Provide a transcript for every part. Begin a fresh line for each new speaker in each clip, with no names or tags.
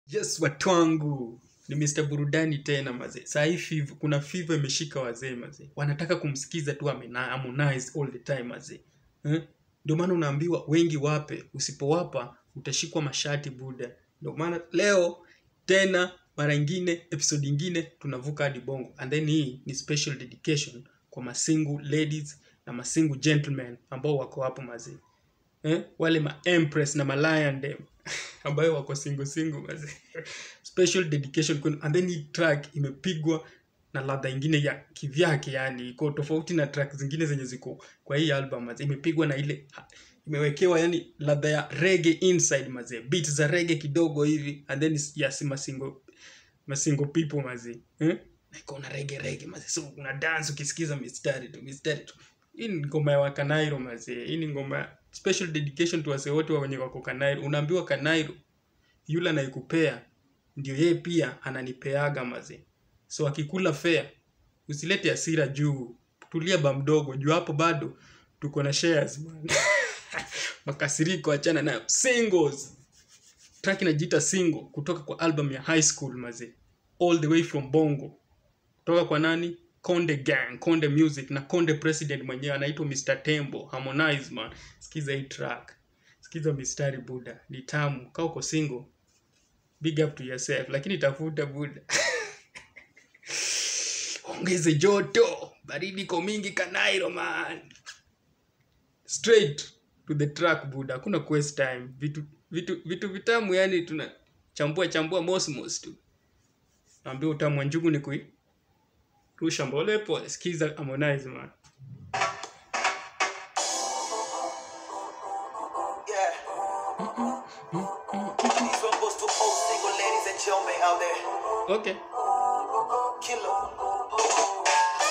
yes watu wangu ni mr burudani tena mazee saa hii fiv- kuna fiva imeshika wazee mazee wanataka kumsikiza tu amena- harmonize all the time mazee eh? ndio maana unaambiwa wengi wape usipowapa utashikwa mashati buda ndio maana leo tena mara ingine episode ingine tunavuka hadi bongo and then hii ni special dedication kwa masingu ladies na masingu gentlemen ambao wako hapo mazee eh? wale ma empress na ma lion dem ambayo wako single single mazee special dedication kwenu and then hii track imepigwa na ladha ingine ya kivyake yani iko tofauti na track zingine zenye ziko kwa hii album mazee imepigwa na ile imewekewa yani ladha ya rege inside mazee beat za rege kidogo hivi and then yes masingo masingo people mazee eh? Na iko na rege rege mazee so una dance ukisikiza mistari tu mistari tu hii ni ngoma ya wakanairo mazee hii ni ngoma ya special dedication to wase wote wa wenye wako kanairo unaambiwa kanairo yule anayekupea ndio yeye pia ananipeaga mazee so akikula fea usilete hasira juu tulia ba mdogo juu hapo bado tuko na shares man. makasiriko achana nayo singles track inajiita single kutoka kwa album ya high school mazee all the way from bongo kutoka kwa nani konde gang konde music na konde president mwenyewe anaitwa mr tembo harmonize man sikiza hii track sikiza mistari buda ni tamu kaa uko single big up to yourself lakini tafuta buda ongeze joto baridi iko mingi kanairo man straight to the track buda hakuna quest time vitu vitu vitu vitamu yani tuna chambua chambua mosmos tu naambia utamu wa njugu ni kui rusha mbole pole sikiza harmonize man
Yeah. These one goes to all single ladies and gentlemen out there.
okay
Killer.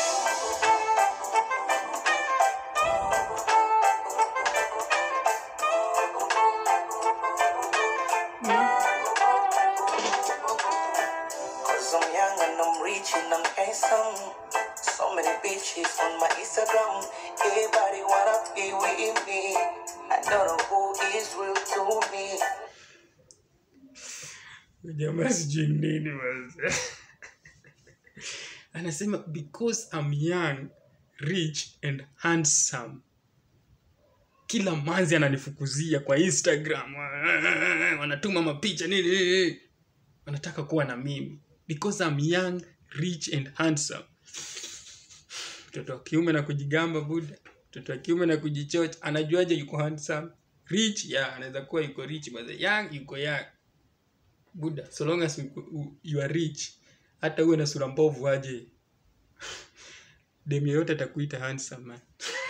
Cause I'm young and I'm rich and I'm handsome. So many bitches on my Instagram. Everybody wanna be with me. I don't know who is real to me.
jamaa sijui nini basi anasema because I'm young rich and handsome kila manzi ananifukuzia kwa instagram wanatuma mapicha nini nini, nini. wanataka kuwa na mimi because I'm young rich and handsome mtoto wa kiume na kujigamba buda mtoto wa kiume na kujichocha anajuaje yuko handsome rich ya anaweza kuwa yuko rich but young yuko young buda so long as you, you are rich hata uwe na sura mbovu aje dem yoyote atakuita handsome man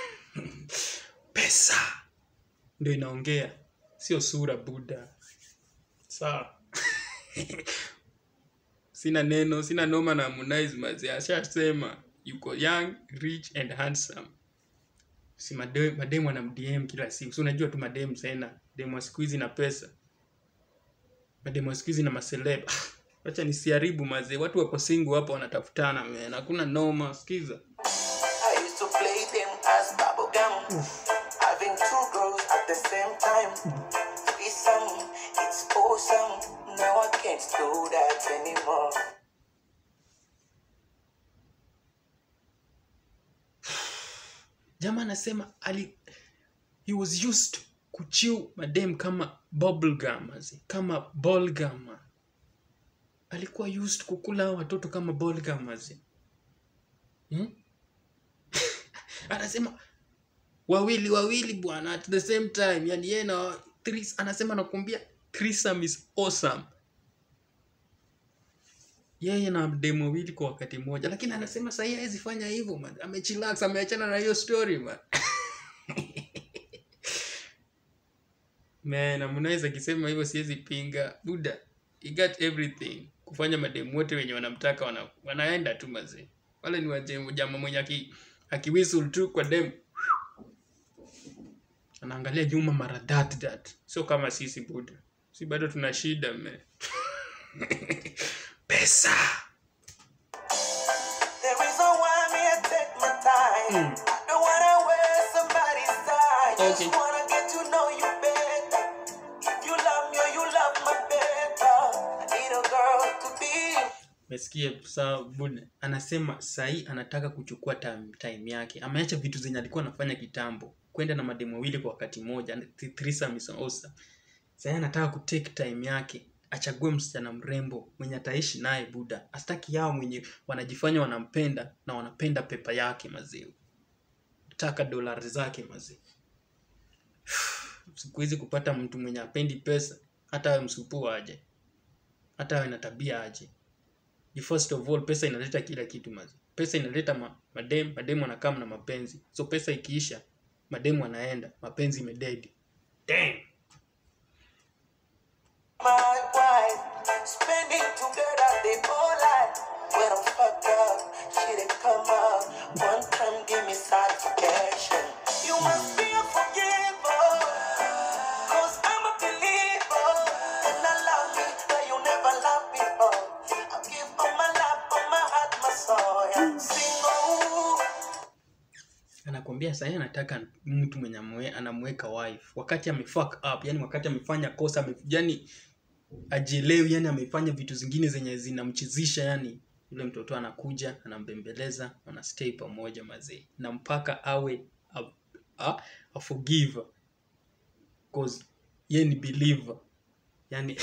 pesa ndio inaongea sio sura buda sawa sina neno sina noma na Harmonize mazee ashasema yuko young rich and handsome si madem madem wana mdm kila siku si unajua tu madem tena dem wa siku hizi na pesa madem wa siku hizi na maseleb wacha nisiharibu mazee watu wako single hapa wanatafutana man hakuna noma sikiza
I used to play them as bubblegum. Having two girls at the same time. Threesome, it's awesome. Now I can't do that anymore.
jamaa anasema ali he was used kuchiu madem kama bubblegum mazee kama bubblegum man. alikuwa used kukula hao watoto kama bubblegum mazee hmm? anasema wawili wawili bwana at the same time yani yeye na threes- anasema nakuambia threesome is awesome yeye na demu wawili kwa wakati mmoja lakini anasema sahii hawezi fanya hivyo man amechillax ameachana na hiyo story man man Harmonize akisema hivyo siwezi pinga buda he got everything kufanya mademu wote wenye wanamtaka wana, wanaenda tu mazee wale ni waje- jamaa mwenye aki, akiwhistle tu kwa dem anaangalia nyuma mara that that sio kama sisi buda si bado tuna shida me pesa
There is a why me I take my time. Don't wanna waste somebody's time. Just
Okay.
wanna get to know you better. If you love me or you love me better. want to be.
Umesikia sawa buna anasema sahii anataka kuchukua time, time yake ameacha vitu zenye alikuwa anafanya kitambo kwenda na mademu wawili kwa wakati moja th- threesome is awesome sahii anataka kutake time yake achague msichana mrembo mwenye ataishi naye buda astaki yao mwenye wanajifanya wanampenda na wanapenda pepa yake mazee taka dolari zake mazee siku hizi kupata mtu mwenye apendi pesa hata awe msupuu aje hata awe na tabia aje Ni first of all pesa inaleta kila kitu mazi pesa inaleta ma, madem mademu anakaa na mapenzi so pesa ikiisha mademu anaenda mapenzi imededi Damn.
my wife. Spending together the whole life. When I'm fucked up, she did come up. One time, give me satisfaction. You must be a forgiver. Cause I'm a believer. And I love me like you never loved before. I give all my life, all my heart, my soul. Yeah. Sing oh.
anakwambia sahii anataka mtu mwenye amwe, anamweka wife wakati amefuck up yani wakati amefanya kosa ame, yani ajielewi yani amefanya vitu zingine zenye zinamchizisha yani yule mtoto anakuja anambembeleza wanastay pamoja mazee na mpaka awe a, a, a forgiver cause ye ni believer yani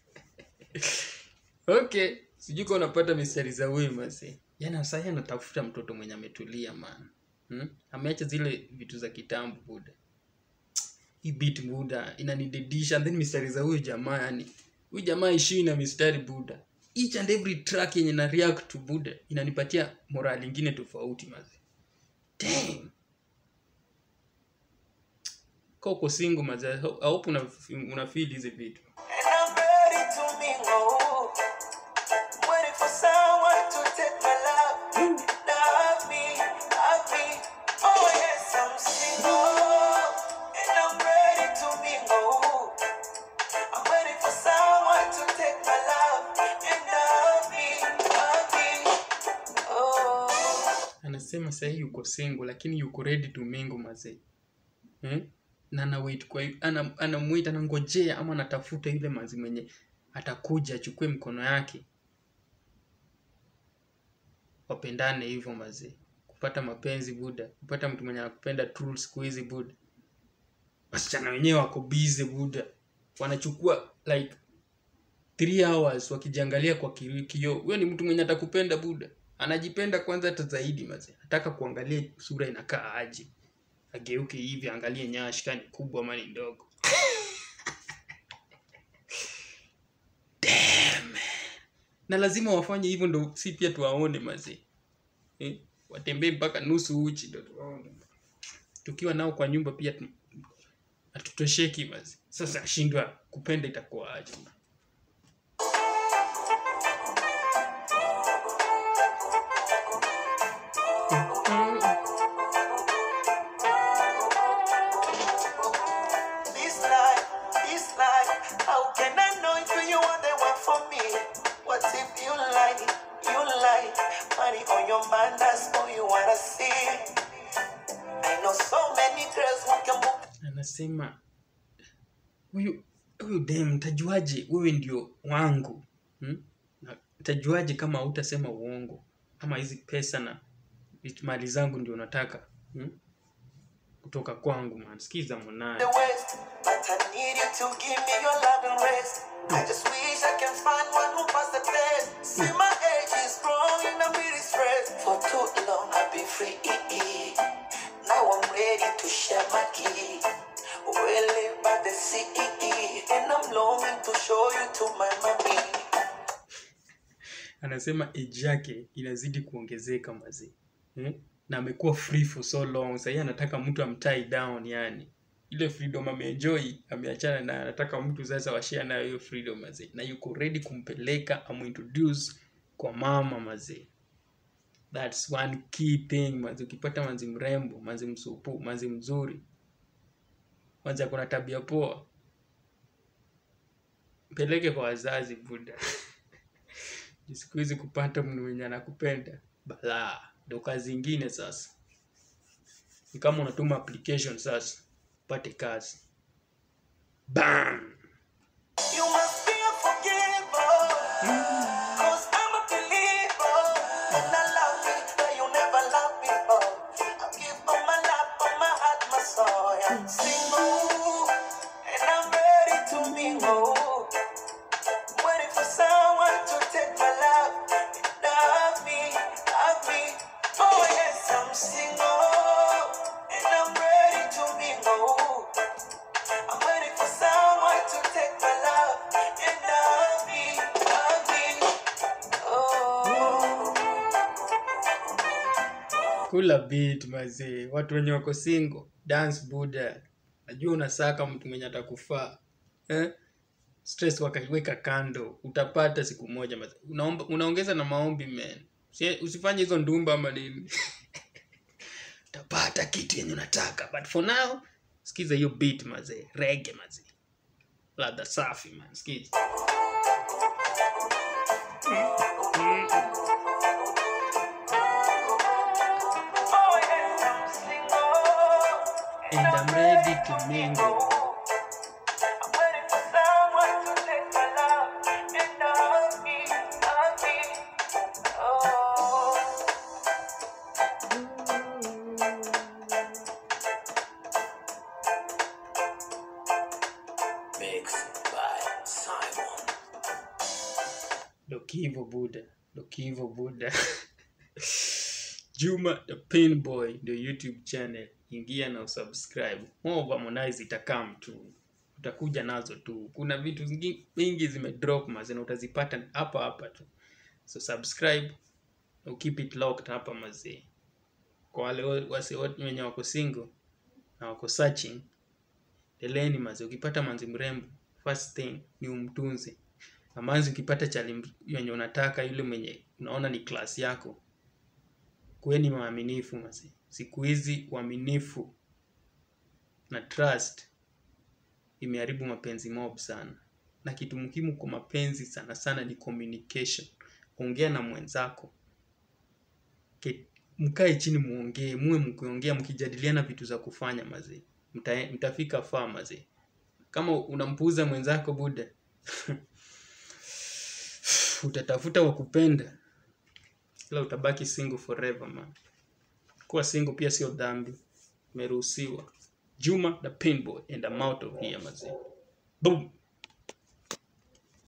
okay sijui ka unapata mistari za huyu mazee yani sahii anatafuta mtoto mwenye ametulia man hmm? ameacha zile vitu za kitambo buda hii beat buda inanidedisha and then mistari za huyu jamaa yani huyu jamaa ishiwi na mistari buda each and every track yenye na react to buda inanipatia morali ingine tofauti mazi Damn. Ka uko single mazi I ho- I hope una, una feel hizi vitu
And I'm ready to mingle. Waiting for someone to take my love. Love me, love me. Oh yes, I'm single. And I'm ready to mingle. I'm waiting for someone to take my love. And love me, love me. Oh.
anasema sahii yuko single lakini yuko ready to mingle mazee hmm? na ana wait kwa ana anamwita anangojea ama anatafuta yule mazi mwenye atakuja achukue mkono yake wapendane hivyo mazee kupata mapenzi buda kupata mtu mwenye anakupenda true siku hizi buda wasichana wenyewe wako busy buda wanachukua like three hours wakijiangalia kwa ki- kioo huyo ni mtu mwenye atakupenda buda anajipenda kwanza hata zaidi maze nataka kuangalia sura inakaa aje ageuke hivi angalie nyash kani kubwa ama ni ndogo Damn. na lazima wafanye hivyo ndo si pia tuwaone mazee eh? watembee mpaka nusu uchi ndo tuwaone tukiwa nao kwa nyumba pia tu- hatutosheki mazi sasa ashindwa kupenda itakuwa aje
This life, this life, how can I know if you are the one for me? What if you lie, you lie, money on your mind, that's all you wanna see. I know so many girls who can move
anasema huyu huyu dem tajuaje wewe ndio wangu hmm? Na tajuaje kama hautasema uongo ama hizi pesa na vitu- mali zangu ndio unataka hmm? kutoka kwangu man sikiza
the
mwanaye
west, but I need you to give me your love and rest. I just wish I can find one who pass the test. See my age is growing, I'm really stressed. For too long I've been free. Now I'm ready to share my key. We live by the sea, and I'm longing to show you to my mommy.
anasema age yake inazidi kuongezeka mazee hmm? na amekuwa free for so long sahii anataka mtu amtie down yani ile freedom ameenjoy ameachana na anataka mtu sasa washare nayo hiyo freedom mazee na yuko ready kumpeleka amuintroduce kwa mama mazee thats one key thing mazee ukipata manzi mrembo manzi msupu manzi mzuri manzi akona tabia poa mpeleke kwa wazazi buda siku hizi kupata mtu mwenye anakupenda balaa ndo kazi ingine sasa ni kama unatuma application sasa upate kazi bam
You must be a forgiver.
kula beat mazee watu wenye wako single dance buda najua unasaka mtu mwenye atakufaa eh? stress wakaweka kando utapata siku moja mazee Unaomba, unaongeza na maombi man Usi- usifanye hizo ndumba ama nini utapata kitu yenye unataka but for now sikiza hiyo beat mazee rege mazee ladha safi man sikiza
Oh, yes, I'm single.
and I'm ready to mingle
I'm waiting for someone to take my love and hug me, hug me. Oh. Mixed by Simon.
Dokivo Buddha, Dokivo Buddha. Juma the Pinboy ndio YouTube channel, ingia na usubscribe. More of Harmonize itakam tu, utakuja nazo tu. Kuna vitu zingi- mingi zimedrop mazee na utazipata hapa hapa tu, so subscribe na keep it locked hapa mazee. Kwa wale wa- wase wote wenye wako single na wako searching, endeleeni mazee. Ukipata manzi mrembo, first thing ni umtunze na manzi ukipata chali mr- yenye unataka yule mwenye unaona ni klasi yako kuweni waaminifu masi siku hizi uaminifu na trust imeharibu mapenzi mob sana na kitu muhimu kwa mapenzi sana sana ni communication ongea na mwenzako Ke- mkae chini muongee muwe mkiongea mkijadiliana vitu za kufanya mazee Mta, mtafika faa mazee kama unampuuza mwenzako buda utatafuta wa kupenda ila utabaki single forever man kuwa single pia sio dhambi imeruhusiwa juma the pinboy and I'm out of here mazee boom